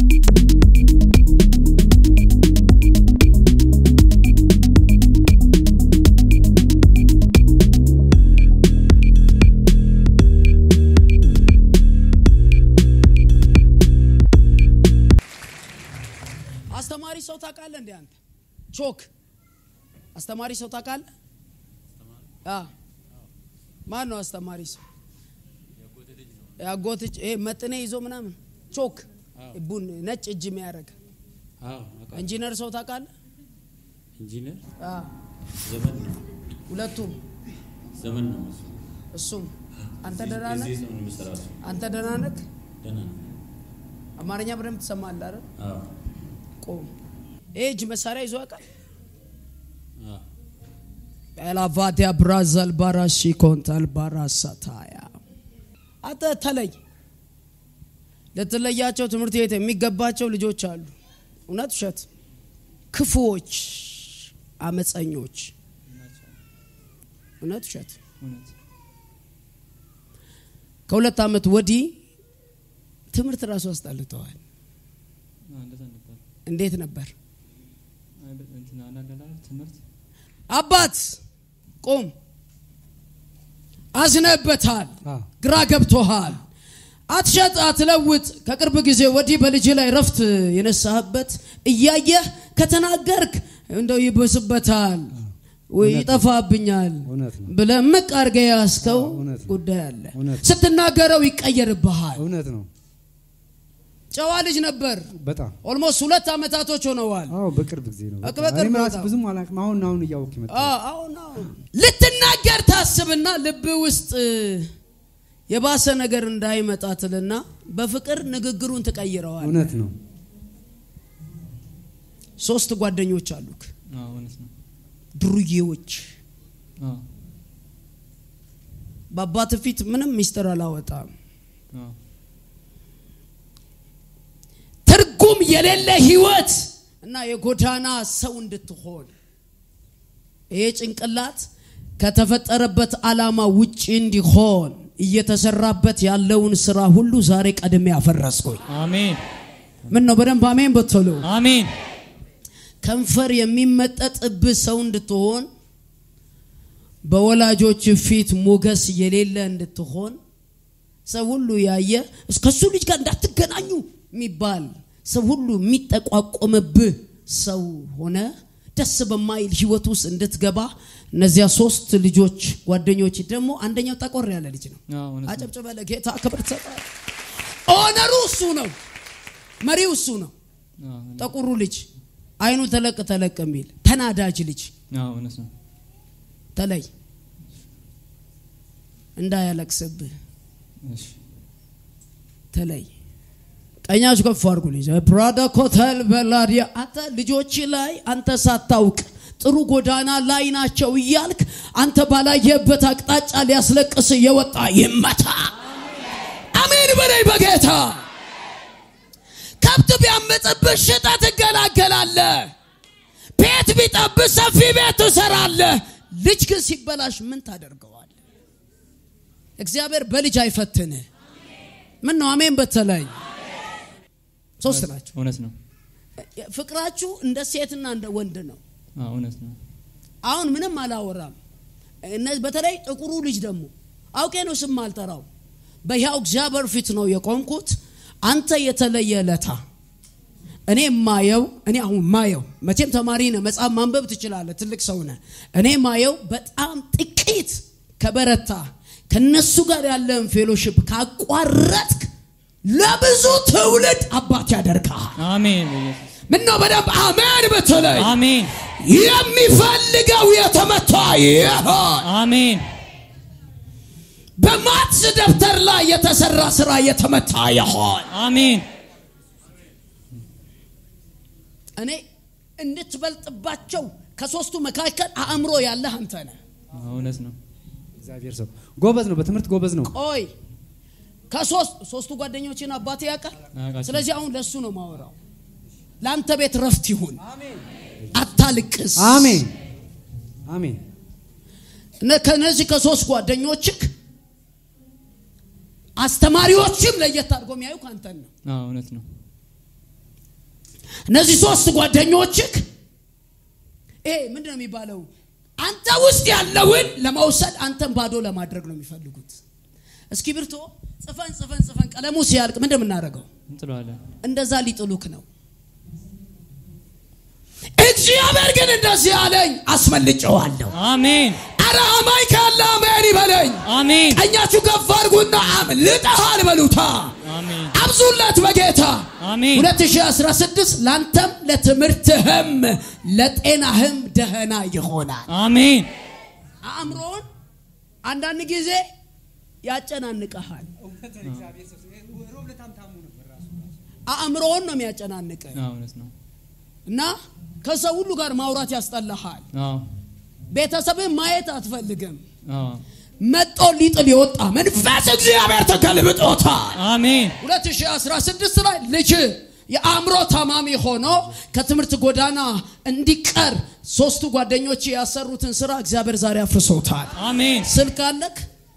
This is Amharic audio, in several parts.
አስተማሪ ሰው ታውቃለህ እንዴ አንተ ቾክ አስተማሪ ሰው ታውቃለህ አ ማን ነው አስተማሪ ሰው ያጎት እጅ ይሄ መጥኔ ይዞ ምናምን ቾክ ቡን ነጭ እጅ የሚያደርግ ኢንጂነር ሰው ታውቃለህ ኢንጂነር አ ዘመን ነው ሁለቱም ዘመን ነው እሱ። እሱም አንተ ደህና ነህ እዚህ ነው የሚሰራው እሱ። አንተ ደህና ነህ ደህና ነው። አማርኛ በደንብ ትሰማለህ አይደል አዎ ቆም ይሄ እጅ መሳሪያ ይዞ ያውቃል አዎ ኤላቫዲያ ብራዘል ባራሺ ኮንታል ባራሳታያ አንተ ተለይ ልትለያቸው ትምህርት ቤት የሚገባቸው ልጆች አሉ እውነት ውሸት ክፉዎች አመፀኞች እውነት ውሸት እውነት ከሁለት ዓመት ወዲህ ትምህርት ራሱ አስጠልተዋል አዎ፣ እንደዛ ነበር። እንዴት ነበር አይ፣ በ- እንትን አንዳንድ አለ አይደል ትምህርት አባት ቁም አዝነህበታል አዎ። ግራ ገብቶሃል አትሸጥ አትለውጥ ከቅርብ ጊዜ ወዲህ በልጅ ላይ ረፍት የነሳህበት እያየህ ከተናገርክ እንደው ይብስበታል ወይ ይጠፋብኛል እውነት ነው። ብለህ ምቅ አድርገህ ያዝከው እውነት ነው። ጉዳይ አለ እውነት ነው። ስትናገረው ይቀየርብሃል እውነት ነው። ጨዋ ልጅ ነበር በጣም ኦልሞስት ሁለት ዓመታቶች ሆነዋል አዎ፣ በቅርብ ጊዜ ነው። በቅ- በቃ በቅርብ እኔም ራሴ በጣም። ብዙም አላውቅም። አሁን አሁን እያወቅሁ የመጣሁት አዎ፣ አሁን አሁን ልትናገር ታስብና ልብ ውስጥ የባሰ ነገር እንዳይመጣ ትልና በፍቅር ንግግሩን ትቀይረዋል እውነት ነው። ሶስት ጓደኞች አሉክ አዎ፣ እውነት ነው። ድሩዬዎች አዎ፣ በአባት ፊት ምንም ሚስጥር አላወጣም አዎ፣ ትርጉም የሌለ ህይወት እና የጎዳና ሰው እንድትሆን ይሄ ጭንቅላት ከተፈጠረበት ዓላማ ውጪ እንዲሆን እየተሰራበት ያለውን ስራ ሁሉ ዛሬ ቀድሜ አፈረስኩኝ አሜን ምን ነው በደንብ አሜን በትሉ አሜን ከንፈር የሚመጠጥብህ ሰው እንድትሆን በወላጆች ፊት ሞገስ የሌለ እንድትሆን ሰው ሁሉ ያየ ከሱ ልጅ ጋር እንዳትገናኙ የሚባል ሰው ሁሉ የሚጠቋቆምብህ ሰው ሆነ ደስ በማይል ህይወት ውስጥ እንድትገባ እነዚያ ሶስት ልጆች ጓደኞች ደግሞ አንደኛው ጠቆር ያለ ልጅ ነው አዎ፣ እውነት ነው። አጨብጭበ ለጌታ ክብር ትሰጣለህ ኦነሩ እሱ ነው መሪው እሱ ነው አዎ፣ እውነት- ጠቁሩ ልጅ አይኑ ተለቅ ተለቅ የሚል ተናዳጅ ልጅ አዎ፣ እውነት ነው። ተለይ እንዳያለቅስብህ እሺ፣ ተለይ ቀኛችሁ ከፍ አድርጉልኝ ብራዳ ኮተል በላዲያ አንተ ልጆች ላይ አንተ ሳታውቅ ጥሩ ጎዳና ላይ ናቸው እያልክ አንተ ባላየበት አቅጣጫ ሊያስለቅስ የወጣ ይመታ አሜን በላይ በጌታ ከብት ቢያምፅብህ ሽጠ ትገላገላለህ ቤት ቢጠብህ ሰፊ ቤት ትሰራለህ ልጅ ግን ሲበላሽ ምን ታደርገዋለህ እግዚአብሔር በልጅ አይፈትንህ ምን ነው አሜን በተለይ ሶስት ናቸው እውነት ነው። ፍቅራችሁ እንደ ሴትና እንደ ወንድ ነው አዎ፣ እውነት ነው። አሁን ምንም አላወራም እነዚህ በተለይ ጥቁሩ ልጅ ደግሞ አውቄ ነው ስም አልጠራው በሕያው እግዚአብሔር ፊት ነው የቆምኩት አንተ የተለየ ለታ እኔ ማየው እኔ አሁን ማየው መቼም ተማሪ ነህ መጽሐፍ ማንበብ ትችላለህ ትልቅ ሰው ነህ እኔ ማየው በጣም ጥቂት ከበረታ ከነሱ ጋር ያለን ፌሎሽፕ ካቋረጥክ ለብዙ ትውልድ አባት ያደርግሃል አሜን በኢየሱስ ምን ነው በደንብ አሜን ብትለይ አሜን የሚፈልገው የተመታ ይሆን አሜን በማትስ ደብተር ላይ የተሰራ ስራ የተመታ ይሆን አሜን እኔ እንድትበልጥባቸው ከሶስቱ መካከል አእምሮ ያለህ አንተ ነህ አዎ፣ እውነት ነው። እግዚአብሔር ሰው ጎበዝ ነው። በትምህርት ጎበዝ ነው። ቆይ ከሶስት ሶስቱ ጓደኞችን አባቴ ያውቃል አውቃቸው። ስለዚህ አሁን ለሱ ነው ማወራው ለአንተ ቤት ረፍት ይሁን አታልቅስ አሜን አሜን። እነ- ከነዚህ ከሶስት ጓደኞችክ አስተማሪዎችም ለየት አድርጎ የሚያዩ ከአንተን ነው አዎ፣ እውነት ነው። እነዚህ ሶስት ጓደኞችህ ይሄ ምንድን ነው የሚባለው? አንተ ውስጥ ያለውን ለመውሰድ አንተን ባዶ ለማድረግ ነው የሚፈልጉት። እስክሪብቶ ጽፈን ጽፈን ጽፈን ቀለሙ ሲያልቅ ምንድን ነው የምናደርገው? እንጥለዋለን። እንደዛ ሊጥሉክ ነው። እግዚአብሔር ግን እንደዚህ አለኝ፣ አስመልጨዋለሁ። አሜን አረ አማኝ ካለ አሜን ይበለኝ። አሜን ቀኛችሁ ከፍ አድርጉና አምልጠሃል በሉታ። አሜን አብዙለት በጌታ አሜን 2016 ላንተም ለትምህርትህም ለጤናህም ደህና ይሆናል። አሜን አእምሮን አንዳንድ ጊዜ ያጨናንቀሃል። አእምሮን ነው የሚያጨናንቅ አዎ፣ እውነት ነው። እና ከሰው ሁሉ ጋር ማውራት ያስጠላሃል። አዎ ቤተሰብን ማየት አትፈልግም። አዎ መጦ ሊጥል የወጣ መንፈስ እግዚአብሔር ተገልብጦታል። አሜን 2016 ላይ ልጅ የአእምሮ ታማሚ ሆኖ ከትምህርት ጎዳና እንዲቀር ሶስቱ ጓደኞች ያሰሩትን ስራ እግዚአብሔር ዛሬ አፍርሶታል። አሜን ስልክ አለክ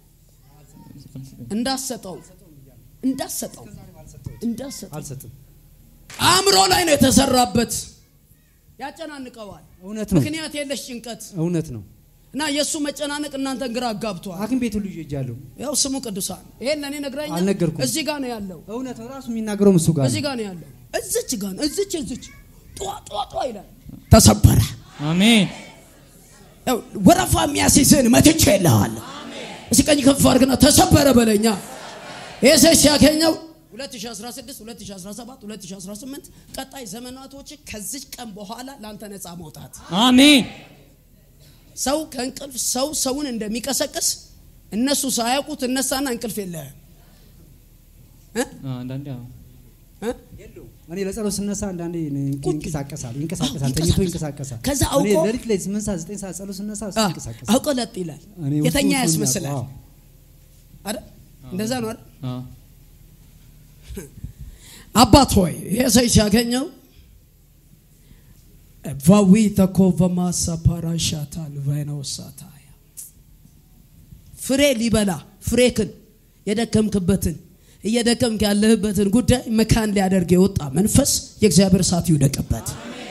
እንዳሰጠው እንዳሰጠው እንዳሰጠው አልሰጥም። አእምሮ ላይ ነው የተሰራበት። ያጨናንቀዋል። እውነት ነው። ምክንያት የለሽ ጭንቀት እውነት ነው። እና የእሱ መጨናነቅ እናንተን ግራ አጋብቷል። ሐኪም ቤት ሁሉ ሄጃለሁ። ያው ስሙ ቅዱሳን ይሄን ለእኔ ነግረኛል። አልነገርኩም። እዚህ ጋር ነው ያለው። እውነት ነው። ራሱ የሚናገረው እሱ ጋር እዚህ ነው። ጋር ነው ያለው። እዚች ጋር ነው እዚች እዚች ጧ ጧ ጧ ይላል። ተሰበረ። አሜን ያው ወረፋ የሚያስይዝን መትቼ የለዋለሁ። እስኪ ቀኝ ከፍ አድርግና ተሰበረ በለኛ። ይሄ ሰው ሲያገኘው 2016 2017 2018 ቀጣይ ዘመናቶች ከዚች ቀን በኋላ ለአንተ ነፃ መውጣት አሜን ሰው ከእንቅልፍ ሰው ሰውን እንደሚቀሰቅስ እነሱ ሳያውቁ ትነሳና እንቅልፍ የለህም እ? አዎ፣ አንዳንዴ አዎ እ? እኔ ለጸሎት ስነሳ አንዳንዴ ቁጭ- ይንቀሳቀሳል ይንቀሳቀሳል አዎ፣ ተኝቶ ይንቀሳቀሳል። ይንቀሳቀሳል። ከዛ እኔ አውቆ- ሌሊት ላይ ስምንት ሰዓት ዘጠኝ ሰዓት ጸሎት ስነሳ እሱ አ፣ ይንቀሳቀሳል። አውቆ ለጥ ይላል እኔ ውስጡ የተኛ ውስጡን ያስመስላል አዎ። አይደል እንደዛ ነው አይደል አዎ አባት ሆይ ይሄ ሰው ሲያገኘው ቫዊ ተኮቨማሳ ፓራሻታል ቫይነወሳታያ ፍሬ ሊበላ ፍሬክን የደከምክበትን እየደከምክ ያለህበትን ጉዳይ መካን ሊያደርግ የወጣ መንፈስ የእግዚአብሔር እሳት ይውደቅበት።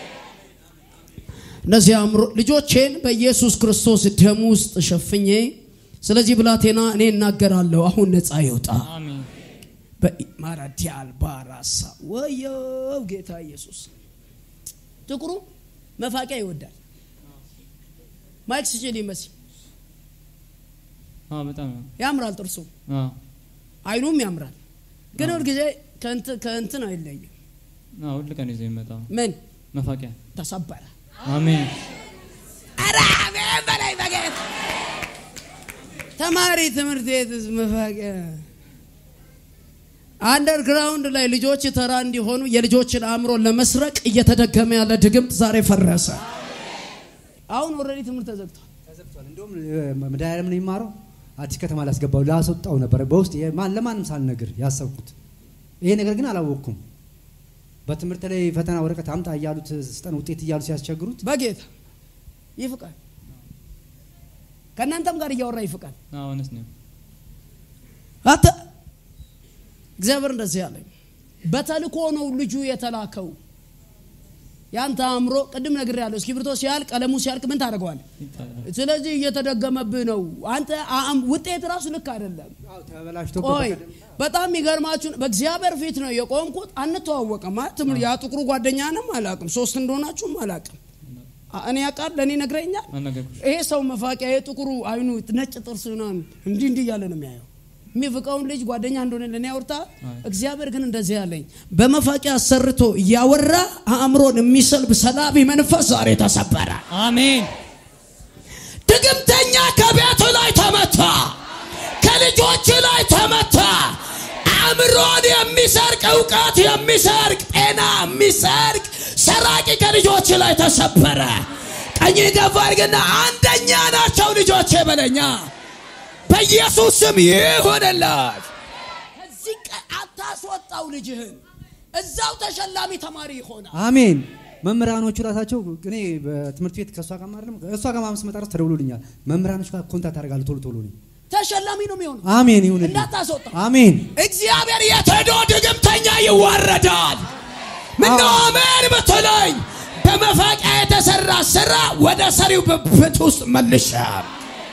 እነዚህ አእምሮ ልጆቼን በኢየሱስ ክርስቶስ ደም ውስጥ ሸፍኜ ስለዚህ ብላቴና እኔ እናገራለሁ፣ አሁን ነፃ ይውጣ። አሜን ማራዲያል ባራሳ ወየው ጌታ ኢየሱስ ጥቁሩ መፋቂያ ይወዳል። ማይክ ስችል ይመስል አዎ በጣም ያምራል፣ ጥርሱ አዎ አይኑም ያምራል። ግን ሁል ጊዜ ከእንት- ከእንትን አይለይም። አዎ ሁል ቀን ይዞ የሚመጣው ምን መፋቂያ ተሰበረ። አሜን ኧረ አሜን በላይ በጌታ ተማሪ ትምህርት ቤት መፋቂያ አንደርግራውንድ ላይ ልጆች ተራ እንዲሆኑ የልጆችን አእምሮ ለመስረቅ እየተደገመ ያለ ድግምት ዛሬ ፈረሰ። አሁን ኦልሬዲ ትምህርት ተዘግቷል። ተዘግቷል። እንደውም መድኃኒዓለም ነው የሚማረው አዲስ ከተማ ላስገባው ላስወጣው ነበር በውስጥ የማን- ለማንም ሳልነግር ያሰብኩት ይሄ ነገር ግን አላወቅኩም። በትምህርት ላይ ፈተና ወረቀት አምጣ እያሉት ስጠን ውጤት እያሉ ሲያስቸግሩት በጌታ ይፍቃል። ከእናንተም ጋር እያወራ ይፍቃል። አዎ እውነት ነው አንተ እግዚአብሔር እንደዚህ ያለኝ በተልኮ ነው ልጁ የተላከው። ያንተ አእምሮ ቅድም ነግር ያለው እስክሪብቶ ሲያልቅ ቀለሙ ሲያልቅ ምን ታደርገዋለህ? ይጣላል ስለዚህ እየተደገመብህ ነው። አንተ አእም- ውጤት ራሱ ልክ አይደለም። ተበላሽቶ ቆይ በጣም የሚገርማችሁን በእግዚአብሔር ፊት ነው የቆምኩት። አንተዋወቅም ማለት ትምህርት ያ ጥቁሩ ጓደኛንም አላቅም፣ ሶስት እንደሆናችሁም አላቅም። አ- እኔ ያውቃል ለእኔ ነግረኛል። አልነገርኩሽ ይሄ ሰው መፋቂያ ይሄ ጥቁሩ አይኑ ነጭ ጥርስ ምናምን እንዲህ እንዲህ እያለ ነው የሚያየው። የሚፍቀውን ልጅ ጓደኛ እንደሆነ ለእኔ ያወርታ። አይ። እግዚአብሔር ግን እንደዚህ ያለኝ በመፋቂያ አሰርቶ እያወራ አእምሮን የሚሰልብ ሰላቢ መንፈስ ዛሬ ተሰበረ። አሜን ድግምተኛ ከቤት ላይ ተመታ፣ ከልጆች ላይ ተመታ። አእምሮን የሚሰርቅ እውቀት የሚሰርቅ ጤና የሚሰርቅ ሰራቂ ከልጆች ላይ ተሰበረ። ቀኝ ገፋ አድርግና አንደኛ ናቸው ልጆቼ በለኛ። በኢየሱስ ስም ይሆንላች። ከዚህ ቀን አታስወጣው ልጅህን፣ እዛው ተሸላሚ ተማሪ ይሆናል። አሜን። መምህራኖቹ ራሳቸው እኔ በትምህርት ቤት ከእሷ ጋር ማለም እሷ ጋር ማምስ መጣ ተደውሎልኛል። መምህራኖች ጋር ኮንታክት አደርጋለሁ ቶሎ ቶሎ ነኝ። ተሸላሚ ነው የሚሆነው። አሜን ይሁንልኝ። እንዳታስወጣ አሜን እግዚአብሔር የት ሄዶ ድግምተኛ ይዋረዳል። ምነው አሜን በተለይ በመፋቂያ የተሰራ ስራ ወደ ሰሪው ብብት ውስጥ መልሻል።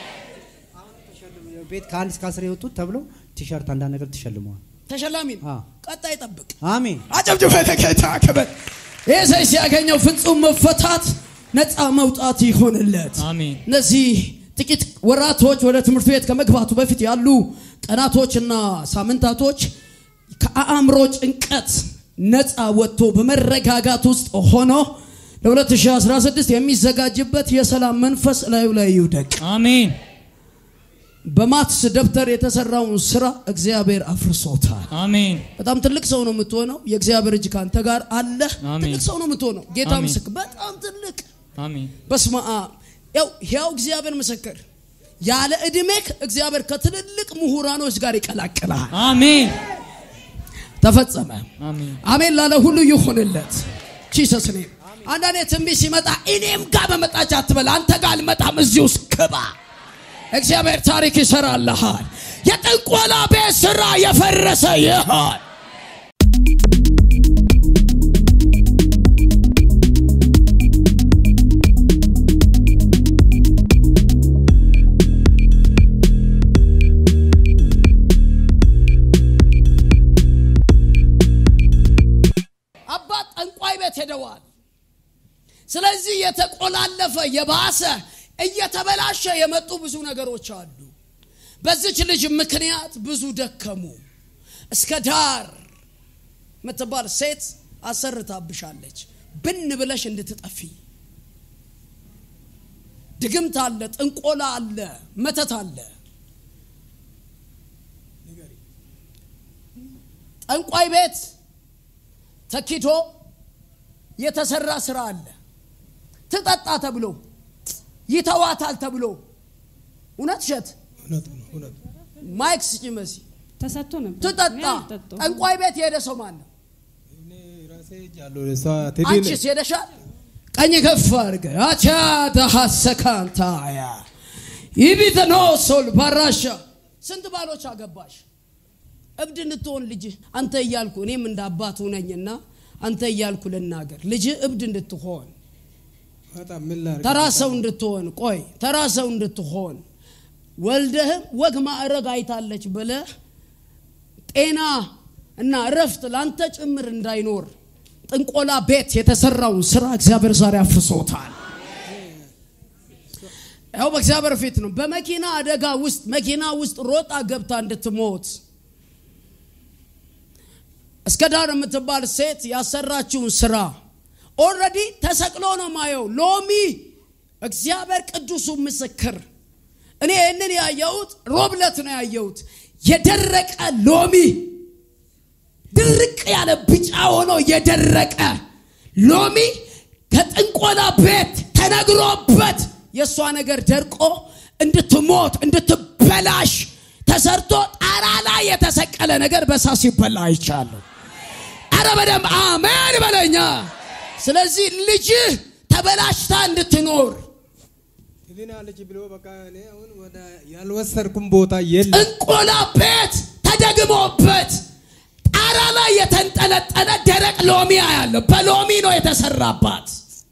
ቤት ከአንድ እስከ አስር የወጡት ተብለው ቲሸርት አንዳንድ ነገር ተሸልመዋል። ተሸላሚ ነው። አዎ። ቀጣይ ጠብቅ። አሜን አጨብጭበ ለጌታ ክብር። ይህ ሰው ሲያገኘው ፍጹም መፈታት ነፃ መውጣት ይሆንለት። አሜን እነዚህ ጥቂት ወራቶች ወደ ትምህርት ቤት ከመግባቱ በፊት ያሉ ቀናቶችና ሳምንታቶች ከአእምሮ ጭንቀት ነፃ ወጥቶ በመረጋጋት ውስጥ ሆኖ ለ2016 የሚዘጋጅበት የሰላም መንፈስ ላዩ ላይ ይውደቅ። አሜን በማትስ ደብተር የተሰራውን ስራ እግዚአብሔር አፍርሶታል። አሜን በጣም ትልቅ ሰው ነው የምትሆነው። የእግዚአብሔር እጅ ካንተ ጋር አለ። አሜን። ትልቅ ሰው ነው የምትሆነው። ጌታ አሜን። ምስክር፣ በጣም ትልቅ አሜን በስመ አብ። ያው ያው እግዚአብሔር ምስክር፣ ያለ እድሜክ እግዚአብሔር ከትልልቅ ምሁራኖች ጋር ይቀላቅልሃል። አሜን ተፈጸመ። አሜን አሜን ላለ ሁሉ ይሁንለት። ጂሰስ ኔም። አንዳንዴ ትንቢት ሲመጣ እኔም ጋር በመጣች አትበል። አንተ ጋር አልመጣም፣ እዚህ ውስጥ ግባ። እግዚአብሔር ታሪክ ይሰራልሃል። የጥንቆላ ቤት ስራ የፈረሰ ይሆን። አባት ጠንቋይ ቤት ሄደዋል። ስለዚህ የተቆላለፈ የባሰ እየተበላሸ የመጡ ብዙ ነገሮች አሉ። በዚች ልጅ ምክንያት ብዙ ደከሙ። እስከ ዳር የምትባል ሴት አሰርታብሻለች፣ ብን ብለሽ እንድትጠፊ። ድግምት አለ፣ ጥንቆላ አለ፣ መተት አለ። ጠንቋይ ቤት ተኪዶ የተሰራ ስራ አለ። ትጠጣ ተብሎ ይተዋታል ተብሎ እውነት እሸት ማይክ ስጪ መሲ ተሰጥቶ ነበር። ትጠጣ እኔ አልጠጣሁም። ጠንቋይ ቤት የሄደ ሰው ማን ነው? አንቺስ አንቺስ ሄደሻል? ቀኝ ከፍ አድርገ አቻ ደሐሰካንታያ ይቢተኖ ሶል ባራሻ ስንት ባሎች አገባሽ? እብድ እንድትሆን ልጅ አንተ እያልኩ እኔም እንደ አባቱ ነኝና አንተ እያልኩ ልናገር ልጅ እብድ እንድትሆን ተራ ሰው እንድትሆን ቆይ ተራ ሰው እንድትሆን ወልደህም ወግ ማዕረግ አይታለች ብለህ ጤና እና እረፍት ላንተ ጭምር እንዳይኖር ጥንቆላ ቤት የተሰራውን ስራ እግዚአብሔር ዛሬ አፍርሶታል። ያው በእግዚአብሔር ፊት ነው። በመኪና አደጋ ውስጥ መኪና ውስጥ ሮጣ ገብታ እንድትሞት እስከ ዳር የምትባል ሴት ያሰራችውን ስራ ኦልሬዲ ተሰቅሎ ነው ማየው። ሎሚ እግዚአብሔር ቅዱሱ ምስክር፣ እኔ ይህንን ያየሁት ሮብለት ነው ያየሁት። የደረቀ ሎሚ ድርቅ ያለ ቢጫ ሆኖ የደረቀ ሎሚ ከጥንቆላ ቤት ተነግሮበት የእሷ ነገር ደርቆ እንድትሞት እንድትበላሽ ተሰርቶ ጣራ ላይ የተሰቀለ ነገር በሳት ሲበላ አይቻለሁ። አረ በደንብ አሜን በለኛ። ስለዚህ ልጅህ ተበላሽታ እንድትኖር ትድናለች ብሎ በቃ እኔ አሁን ወደ ያልወሰድኩም ቦታ የለም። ጥንቆላ ቤት ተደግሞበት ጣራ ላይ የተንጠለጠለ ደረቅ ሎሚ ያለው በሎሚ ነው የተሰራባት።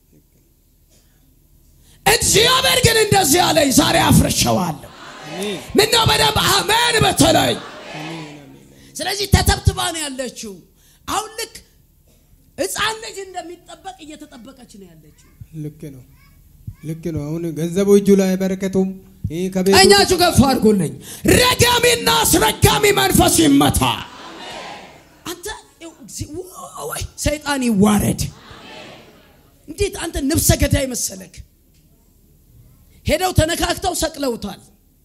እግዚአብሔር ግን እንደዚህ አለኝ፣ ዛሬ አፍርሸዋለሁ። ምነው በደንብ አሜን በተለይ ስለዚህ ተተብትባ ነው ያለችው። አሁን ልክ ሕፃን ልጅ እንደሚጠበቅ እየተጠበቀች ነው ያለችው። ልክ ነው፣ ልክ ነው። አሁን ገንዘቡ እጁ ላይ በረከቱም ይህ ከቤቱ ቀኛችሁ ከፍ አድርጉልኝ። ረጋሚና አስረጋሚ መንፈስ ይመታ። አንተ ይኸው እግዚ- ወይ ሰይጣን ይዋረድ። እንዴት አንተ ነፍሰ ገዳይ መሰለክ? ሄደው ተነካክተው ሰቅለውታል።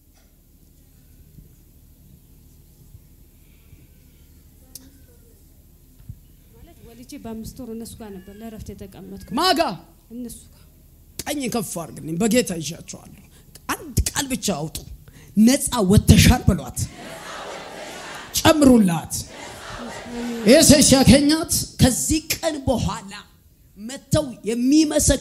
ማለት ወልጄ በአምስት ወር እነሱ ጋር ነበር ለእረፍት የተቀመጥኩ ማጋ እነሱ ጋር ቀኝ ከፍ አድርግልኝ። በጌታ ይዣቸዋለሁ። አንድ ቃል ብቻ አውጡ። ነፃ ወተሻል በሏት፣ ጨምሩላት። ይህ ሰው ሲያገኛት ከዚህ ቀን በኋላ መጥተው የሚመሰክ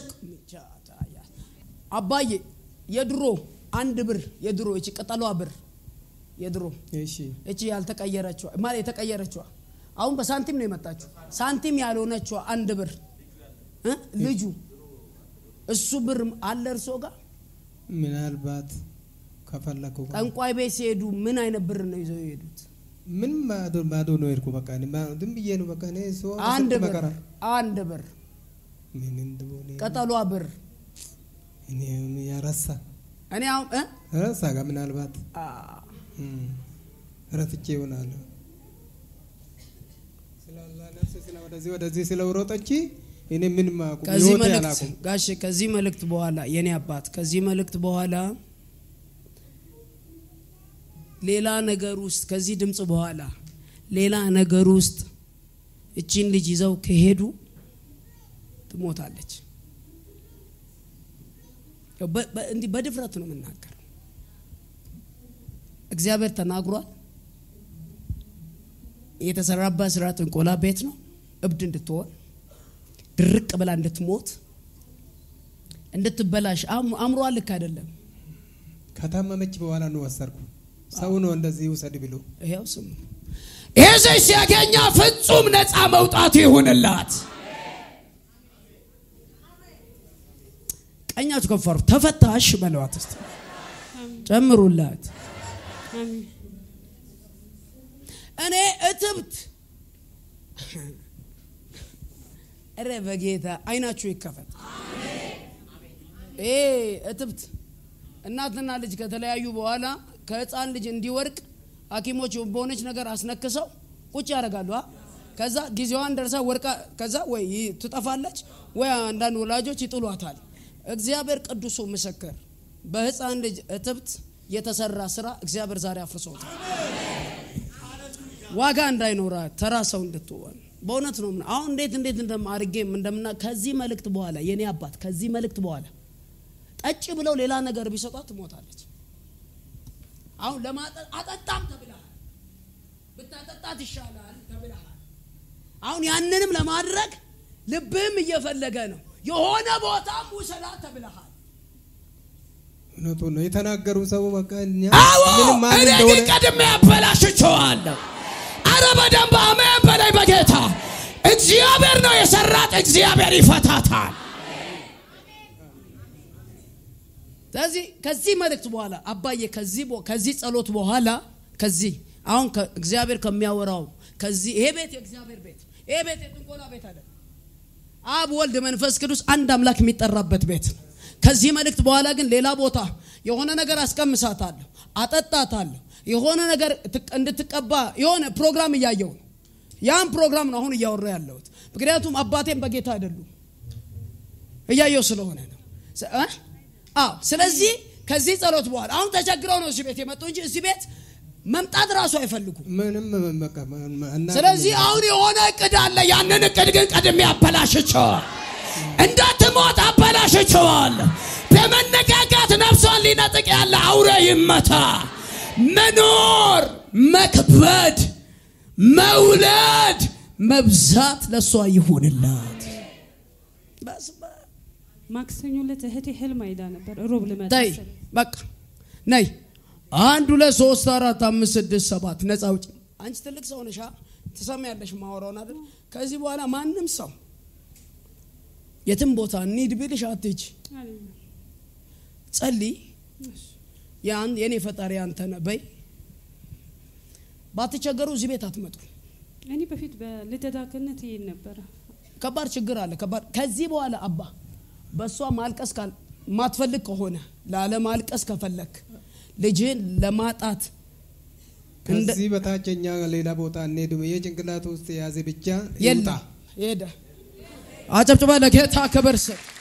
አባዬ የድሮ አንድ ብር የድሮ እቺ ቅጠሏ ብር የድሮ እሺ፣ እቺ ያልተቀየረችዋ ማለት የተቀየረችዋ አሁን በሳንቲም ነው የመጣችው። ሳንቲም ያልሆነችው አንድ ብር እ? ልጁ እሱ ብር አለ እርሶ ጋር ምናልባት ከፈለኩ ጠንቋይ ቤት ሲሄዱ ምን አይነት ብር ነው ይዘው የሄዱት? ምን ማዶ ማዶ ነው የሄድኩ በቃ እኔ ማ- ዝም ብዬ ነው በቃ እኔ ሰው አንድ ስንት ብር መከራ አንድ ብር ምን እንደሆነ ቀጠሏ ብር እኔ ያረሳ እኔ አሁን እ? ረሳ ጋር ምናልባት አ፣ እም፣ ረስቼ ይሆናል ስላላ ነፍስ ስለ ወደዚህ ወደዚህ ስለውሮጠች እኔ ምን ማቁ ከዚህ ህይወቴ መልእክት አላቁም ጋሼ ከዚህ መልእክት በኋላ የኔ አባት ከዚህ መልእክት በኋላ ሌላ ነገር ውስጥ ከዚህ ድምፅ በኋላ ሌላ ነገር ውስጥ እቺን ልጅ ይዘው ከሄዱ ትሞታለች። በ- በ- እንዲህ በድፍረት ነው የምናገር። እግዚአብሔር ተናግሯል። የተሰራባት ስራ ጥንቆላ ቤት ነው። እብድ እንድትሆን ድርቅ ብላ እንድትሞት እንድትበላሽ አእም- አእምሯ ልክ አይደለም። ከታመመች በኋላ ነው ወሰድኩ ሰው ነው እንደዚህ ውሰድ ብሎ ይኸው ስሙ ይህ ሰው ሲያገኛ ፍጹም ነፃ መውጣት ይሁንላት። ቀኛችሁ ከፈሩ ተፈታሽ በለዋት እስቲ ጨምሩላት። አሜን እኔ እትብት እረ በጌታ አይናችሁ ይከፈት። ይሄ እትብት እናትና ልጅ ከተለያዩ በኋላ ከህፃን ልጅ እንዲወርቅ ሐኪሞች በሆነች ነገር አስነክሰው ቁጭ ያደርጋሉ። አ? ከዛ ጊዜዋን ደርሳ ወርቃ ከዛ ወይ ይ- ትጠፋለች ወይ አንዳንድ ወላጆች ይጥሏታል። እግዚአብሔር ቅዱሱ ምስክር በህፃን ልጅ እትብት የተሰራ ስራ እግዚአብሔር ዛሬ አፍርሶታል። ዋጋ እንዳይኖራት ተራ ሰው እንድትሆን በእውነት ነው። የምና- አሁን እንዴት እንዴት እንደም አድርጌም እንደምና ከዚህ መልእክት በኋላ የኔ አባት ከዚህ መልእክት በኋላ ጠጭ ብለው ሌላ ነገር ቢሰጧት ትሞታለች። አሁን ለማጠጥ አጠጣም ተብለሃል፣ ብታጠጣት ይሻላል ተብለሃል። አሁን ያንንም ለማድረግ ልብህም እየፈለገ ነው። የሆነ ቦታም ውሰዳት ተብለሃል። እውነቱ ነው የተናገሩ ሰው በቃ እኛ አዎ ምንም ማን እኔ እንደሆነ ግን ቀድሜ አበላሽቸዋለሁ። አረ በደንብ አሜን በላይ በጌታ እግዚአብሔር ነው የሰራት፣ እግዚአብሔር ይፈታታል። ስለዚህ ከዚህ መልእክት በኋላ አባዬ ከዚህ ቦ- ከዚህ ጸሎት በኋላ ከዚህ አሁን ከ- እግዚአብሔር ከሚያወራው ከዚህ ይሄ ቤት የእግዚአብሔር ቤት ይሄ ቤት የጥንቆላ ቤት አይደለም። አብ ወልድ መንፈስ ቅዱስ አንድ አምላክ የሚጠራበት ቤት ነው። ከዚህ መልእክት በኋላ ግን ሌላ ቦታ የሆነ ነገር አስቀምሳታለሁ፣ አጠጣታለሁ፣ የሆነ ነገር ትቅ- እንድትቀባ የሆነ ፕሮግራም እያየው ነው። ያን ፕሮግራም ነው አሁን እያወራ ያለሁት። ምክንያቱም አባቴም በጌታ አይደሉም እያየው ስለሆነ ነው። ስ- እ? አዎ። ስለዚህ ከዚህ ጸሎት በኋላ አሁን ተቸግረው ነው እዚህ ቤት የመጡ እንጂ እዚህ ቤት መምጣት ራሱ አይፈልጉም። ምንም በቃ እና ስለዚህ አሁን የሆነ እቅድ አለ። ያንን እቅድ ግን ቀድሜ አበላሽቸዋል። እንዳትሞት አበላሽቸዋል። በመነጋጋት ነፍሷን ሊነጥቅ ያለ አውሬ ይመታ። መኖር፣ መክበድ፣ መውለድ፣ መብዛት ለእሷ ይሁንላት። በስመ አብ። ማክሰኞ ዕለት እህቴ ህልም አይዳ ነበር። ሮብ ልመጣ ተይ ስል በቃ ነይ። አንድ ሁለት ሶስት አራት አምስት ስድስት ሰባት ነፃ ውጭ። አንቺ ትልቅ ሰው ነሻ፣ ትሰሚያለሽ ማወራውን አይደል? ከዚህ በኋላ ማንም ሰው የትም ቦታ እንሂድ ቢልሽ አትሂጂ። አለኝ። ጸልይ። ያን የኔ ፈጣሪ አንተ ነህ በይ። ባትቸገሩ እዚህ ቤት አትመጡ። እኔ በፊት በልደታ ክህነት ይሄድ ነበረ። ከባድ ችግር አለ። ከባድ ከዚህ በኋላ አባ በእሷ ማልቀስ ካል ማትፈልግ ከሆነ ላለማልቀስ ከፈለክ ልጅህን ለማጣት እንደ ከዚህ በታች እኛ ሌላ ቦታ እንሄድም። ይሄ ጭንቅላት ውስጥ የያዘ ብቻ ይውጣ። የለም ሄደ። አጨብጭባ ለጌታ ክብር ስጥ።